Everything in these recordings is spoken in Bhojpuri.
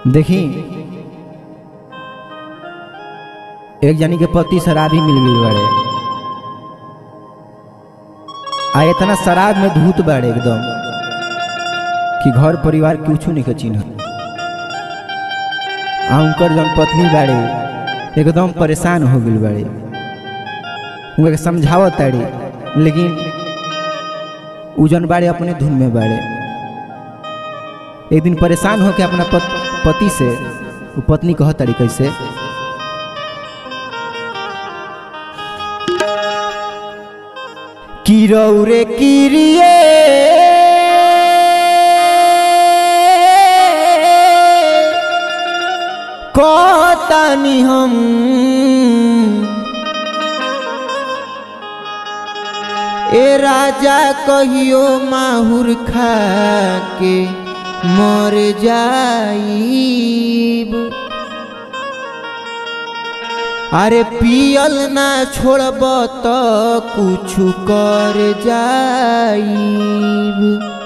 देखी एक जनी के पति शराबी मिल गई बाड़े आ इतना शराब में धूत बाड़े एकदम कि घर परिवार कुछ नहीं के चिन्ह आ उनकर जौन पत्नी बाड़े एकदम परेशान हो गई बाड़े उनके के समझावत ताड़ी लेकिन उ जौन बाड़े अपने धुन में बाड़े एक दिन परेशान होकर अपना पत, पति से वो पत्नी कह तारी कैसे किरौरे किरिए कहतानी हम ए राजा कहियो माहुर खा के मर जाईब अरे पियल ना छोड़ब त कुछ कर जाईब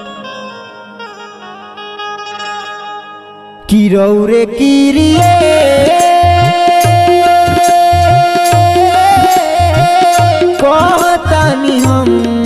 किरौरे किरिए कहतानी हम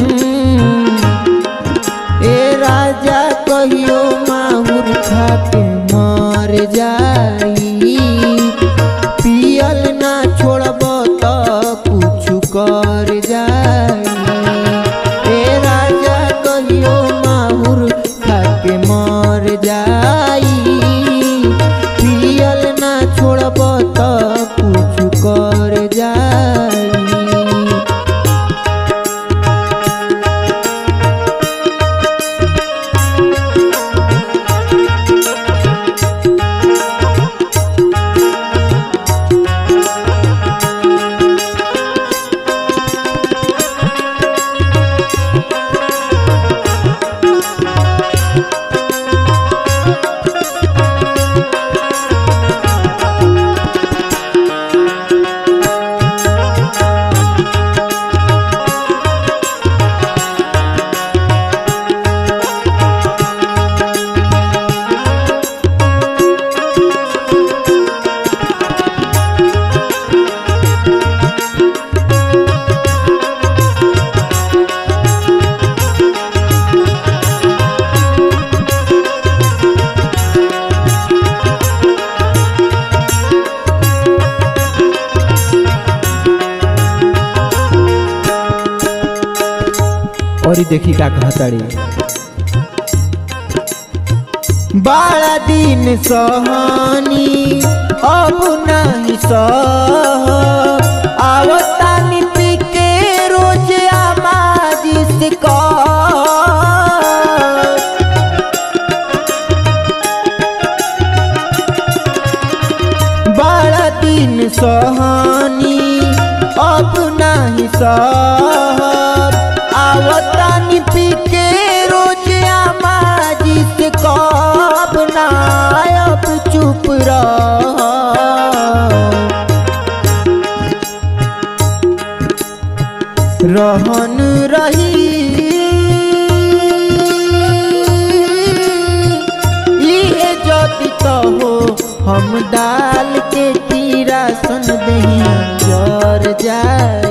ए राजा कहियो माहुर खा के मर जाई पियल ना छोड़ब त कुछ कर जाई ए राजा कहियो माहुर खा के मर जाई पियल ना छोड़ब त कुछ कर जाई और देखी का कहताड़ी बारह दिन सहनी अब नहीं सह आवतानी पी के रोज आमाजी से कह बारह दिन सहनी अब नहीं सह आवतानी पी के रोज आमाजी से कब ना अब चुप रह रहन रही इहे जति तो हो हम डाल के तीरा सन दही जर जाई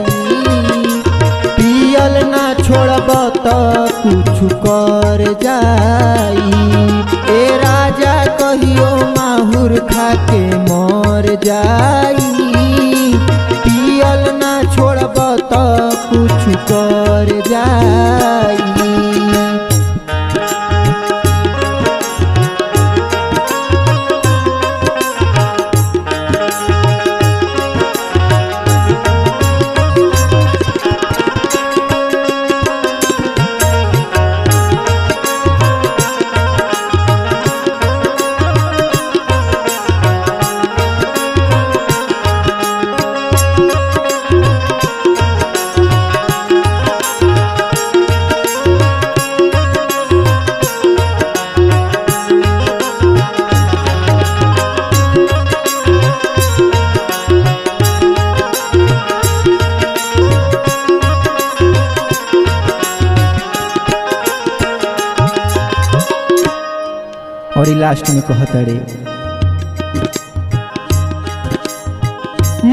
पियल ना छोड़ब त कुछ कर जाई ए राजा कहियो माहुर खा के मर जाई पियल ना छोड़ब त कुछ कर जाई और ई लास्ट में कहतड़े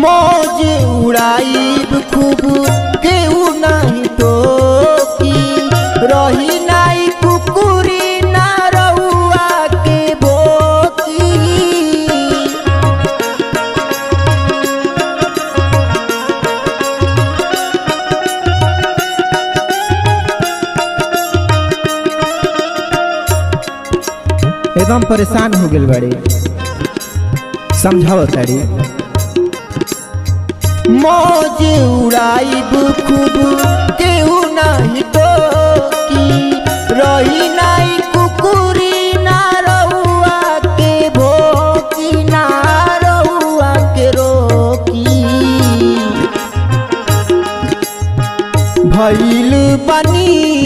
मौज उड़ाइब खूब केहू नहीं टोकी रही नाई कुकुरी ना रउआ के बोकी एकदम परेशान हो गेल बड़े समझाओ तारी मौज उड़ाइब खूब केहू नहीं टोकी रही नाई कुकुरी ना रउआ के भोकी ना रउआ के रोकी भइल बनी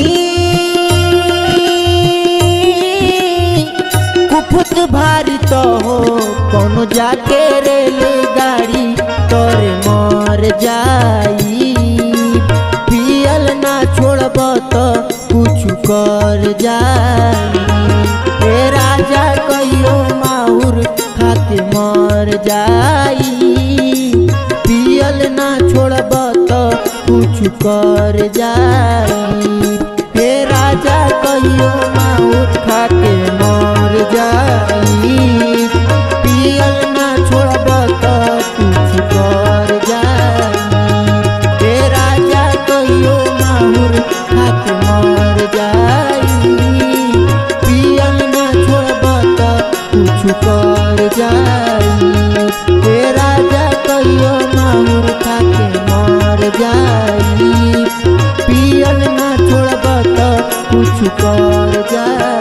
कुफुत भारी तो हो कोनो जाके रेलगाड़ी तोरे मर जाई पियल ना छोड़ब तो कुछ कर जाई ए राजा कहियो माहुर खाके मर जाई पियल ना छोड़ब तो कुछ कर जाई हे राजा कहियो माहुर खाके मर जाई पियल ना छोड़ब तो कुछ कर जाई हे राजा कहियो माहुर खाके मर जाई पियल ना छोड़ब तो कुछ कर जाई हे राजा कहियो माहुर खाके मर जाई पियल ना छोड़ब तो कुछ कर जाई